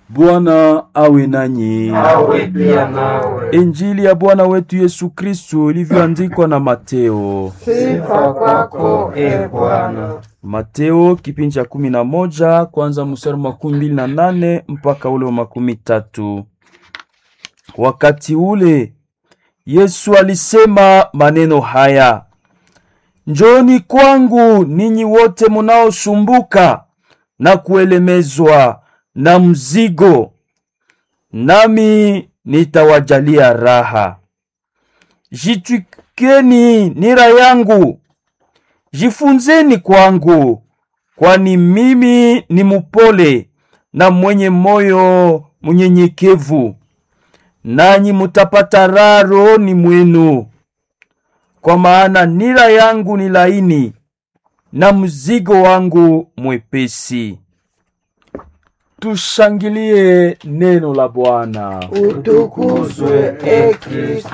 Bwana awe nanyi. awe pia nawe. Injili ya Bwana wetu Yesu Kristo ilivyoandikwa na Mateo. Sifa kwako e Bwana. Mateo kipindi cha kumi na moja kwanza mstari wa makumi mbili na nane mpaka ule wa makumi tatu. Wakati ule Yesu alisema maneno haya, njoni kwangu ninyi wote munaosumbuka na kuelemezwa na mzigo, nami nitawajalia raha. Jitwikeni nira yangu Jifunzeni kwangu, kwani mimi ni mupole na mwenye moyo mnyenyekevu, nanyi mutapata raha rohoni mwenu, kwa maana nira yangu ni laini na mzigo wangu mwepesi. Tushangilie neno la Bwana. Utukuzwe e Kristu.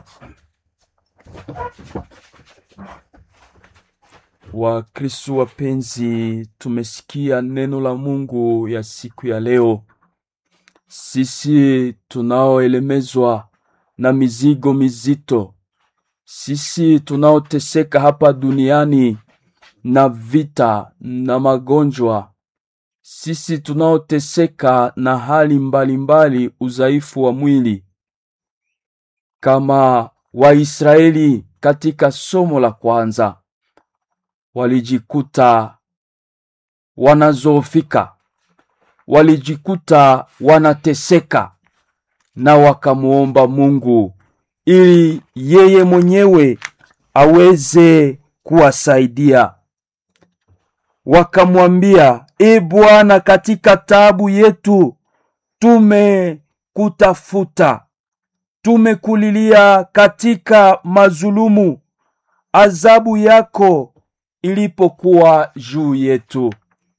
Wakristo wapenzi, tumesikia neno la Mungu ya siku ya leo. Sisi tunaoelemezwa na mizigo mizito, sisi tunaoteseka hapa duniani na vita na magonjwa, sisi tunaoteseka na hali mbalimbali mbali, udhaifu wa mwili, kama Waisraeli katika somo la kwanza walijikuta wanazoofika, walijikuta wanateseka, na wakamuomba Mungu ili yeye mwenyewe aweze kuwasaidia. Wakamwambia, E Bwana, katika taabu yetu tumekutafuta, tumekulilia katika mazulumu, adhabu yako ilipokuwa juu yetu.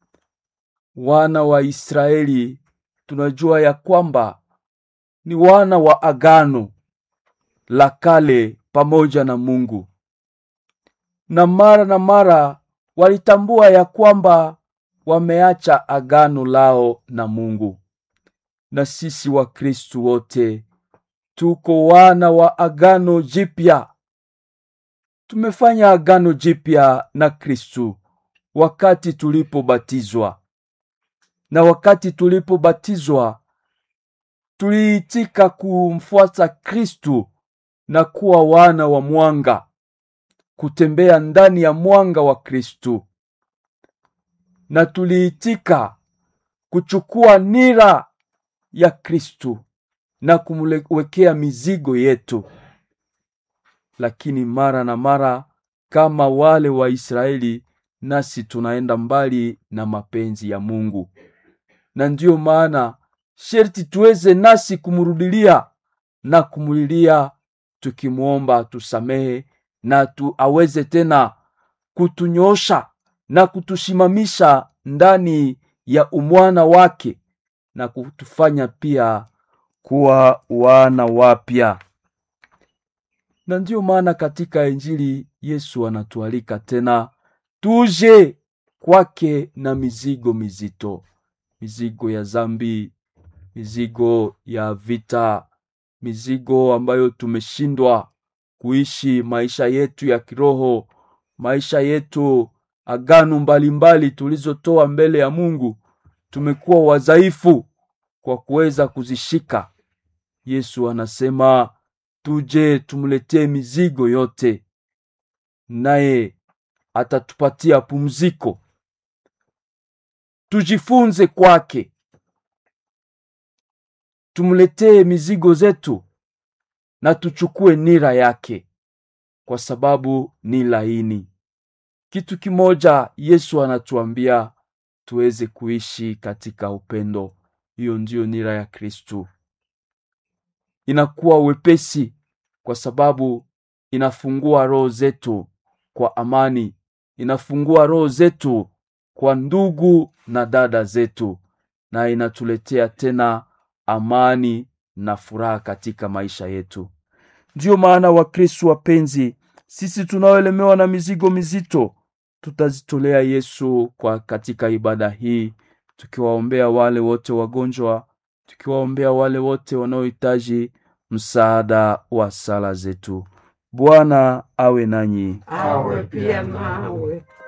Wana wa Israeli tunajua ya kwamba ni wana wa agano la kale pamoja na Mungu, na mara na mara walitambua ya kwamba wameacha agano lao na Mungu. Na sisi Wakristu wote tuko wana wa agano jipya tumefanya agano jipya na Kristu wakati tulipobatizwa, na wakati tulipobatizwa tuliitika kumfuata Kristu na kuwa wana wa mwanga, kutembea ndani ya mwanga wa Kristu, na tuliitika kuchukua nira ya Kristu na kumwekea mizigo yetu lakini mara na mara kama wale wa Israeli, nasi tunaenda mbali na mapenzi ya Mungu, na ndiyo maana sherti tuweze nasi kumrudilia na kumulilia, tukimwomba tusamehe na tu aweze tena kutunyosha na kutusimamisha ndani ya umwana wake na kutufanya pia kuwa wana wapya na ndiyo maana katika Injili Yesu anatualika tena tuje kwake na mizigo mizito, mizigo ya zambi, mizigo ya vita, mizigo ambayo tumeshindwa kuishi maisha yetu ya kiroho, maisha yetu agano mbalimbali tulizotoa mbele ya Mungu, tumekuwa wadhaifu kwa kuweza kuzishika. Yesu anasema tuje tumletee mizigo yote, naye atatupatia pumziko. Tujifunze kwake, tumletee mizigo zetu na tuchukue nira yake, kwa sababu ni laini. Kitu kimoja Yesu anatuambia tuweze kuishi katika upendo. Hiyo ndiyo nira ya Kristu inakuwa wepesi kwa sababu inafungua roho zetu kwa amani, inafungua roho zetu kwa ndugu na dada zetu, na inatuletea tena amani na furaha katika maisha yetu. Ndiyo maana Wakristo wapenzi, sisi tunaoelemewa na mizigo mizito tutazitolea Yesu kwa katika ibada hii, tukiwaombea wale wote wagonjwa tukiwaombea wale wote wanaohitaji msaada wa sala zetu. Bwana awe nanyi, awe pia nawe.